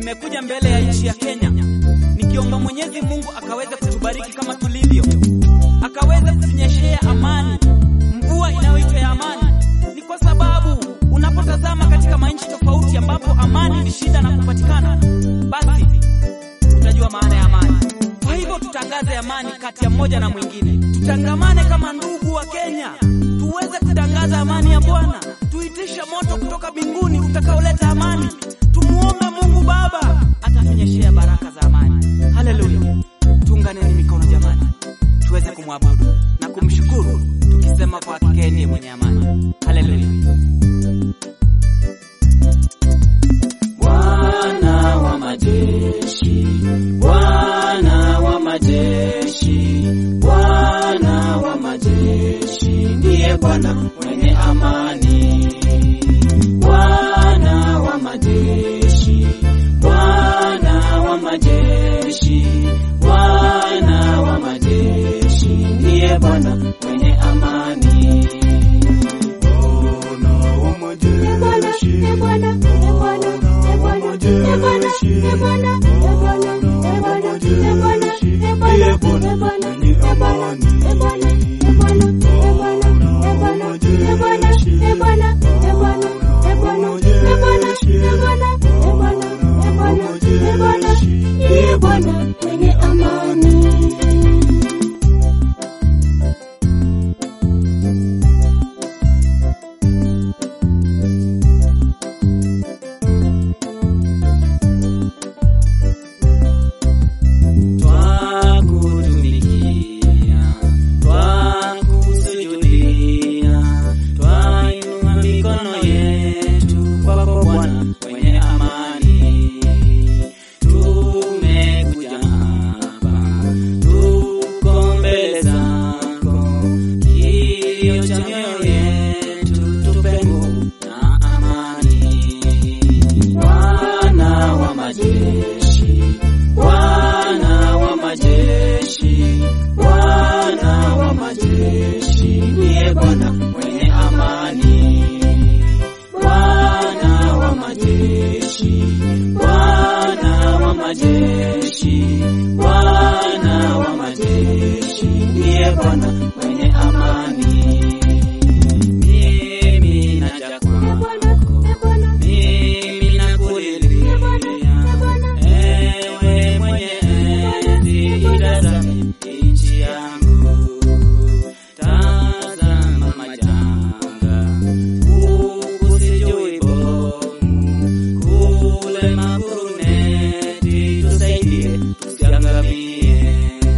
nimekuja mbele ya nchi ya Kenya nikiomba Mwenyezi Mungu akaweze kutubariki kama tulivyo, akaweze kutunyeshea amani, mvua inayoitwa ya amani. Ni kwa sababu unapotazama katika manchi tofauti ambapo amani ni shida na kupatikana, basi utajua maana ya amani. Kwa hivyo tutangaze amani kati ya mmoja na mwingine, tutangamane kama ndugu wa Kenya, tuweze kutangaza amani ya Bwana, tuitishe moto kutoka mbinguni utakaoleta amani. Tumuombe Mungu Baba atatunyeshea baraka za amani. Haleluya! Tuunganeni mikono jamani, tuweze kumwabudu na kumshukuru tukisema kwa hakika yeye ndiye mwenye amani. Haleluya! Bwana wa majeshi, Bwana wa majeshi, Bwana wa majeshi, ndiye Bwana mwenye amani. Bwana wa majeshi, Bwana wa majeshi, Bwana wa majeshi, ndiye Bwana mwenye amani. Bwana wa majeshi, Bwana wa majeshi, Bwana wa majeshi, ndiye Bwana mwenye amani. Bwana wa majeshi, Bwana wa majeshi, Bwana wa majeshi, ndiye Bwana mwenye amani. Twakutumikia, twakusujudia, twainua mikono yetu kwako Bwana mwenye amani. Tumekuja hapa, tuko mbele zako, kilio cha mioyo yetu, tupe nguvu na amani. Bwana wa majeshi, Bwana wa majeshi, Bwana wa majeshi, ndiye Bwana mwenye amani. Bwana wa majeshi, Bwana wa majeshi, Bwana wa majeshi, ndiye Bwana mwenye amani. Mimi naja kwako, mimi nakulilia, ewe mwenye enzi, itazame nchi yangu, tazama majanga, huku sijui bomu, kule maguruneti, tusaidie tusiangamie,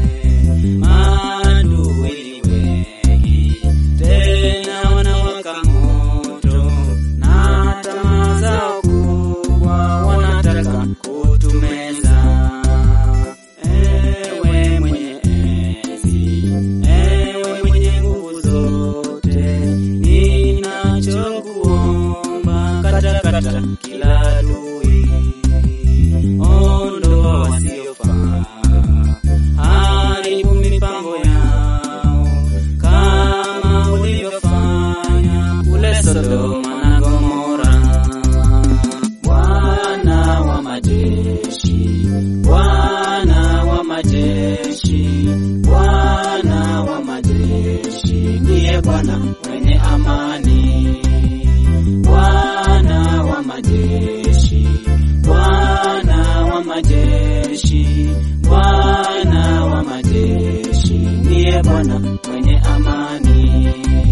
maadui ni wengi, tena wanawaka moto, na tamaa zao kubwa wanataka kutumeza. Ewe mwenye enzi, ewe mwenye nguvu zote, ninachokuomba katakata kila adui, ondoa wasiofaa, haribu mipango yao kama ulivyofanya kule Sodoma na Gomora. Bwana wa majeshi, Bwana wa majeshi, Bwana wa majeshi, ndiye Bwana mwenye amani. Bwana wa majeshi, Bwana wa majeshi, Bwana wa majeshi, ndiye Bwana mwenye amani.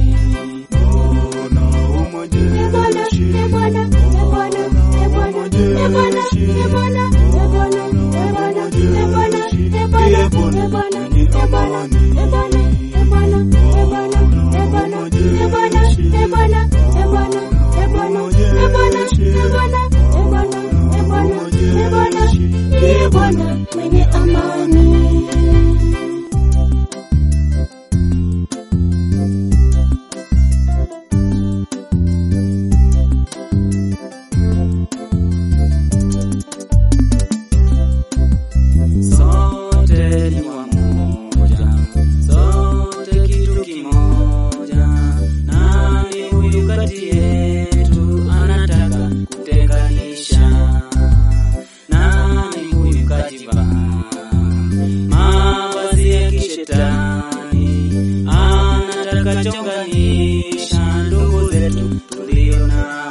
Bwana wa majeshi, Bwana wa majeshi, Bwana wa majeshi, ndiye Bwana mwenye amani. Bwana wa majeshi, Bwana wa majeshi, Bwana wa majeshi, ndiye Bwana mwenye amani. Sote ni wamoja, sote kitu kimoja. Nani huyu kati yetu anataka kutenganisha? kinachochonganisha ndugu zetu tulio nao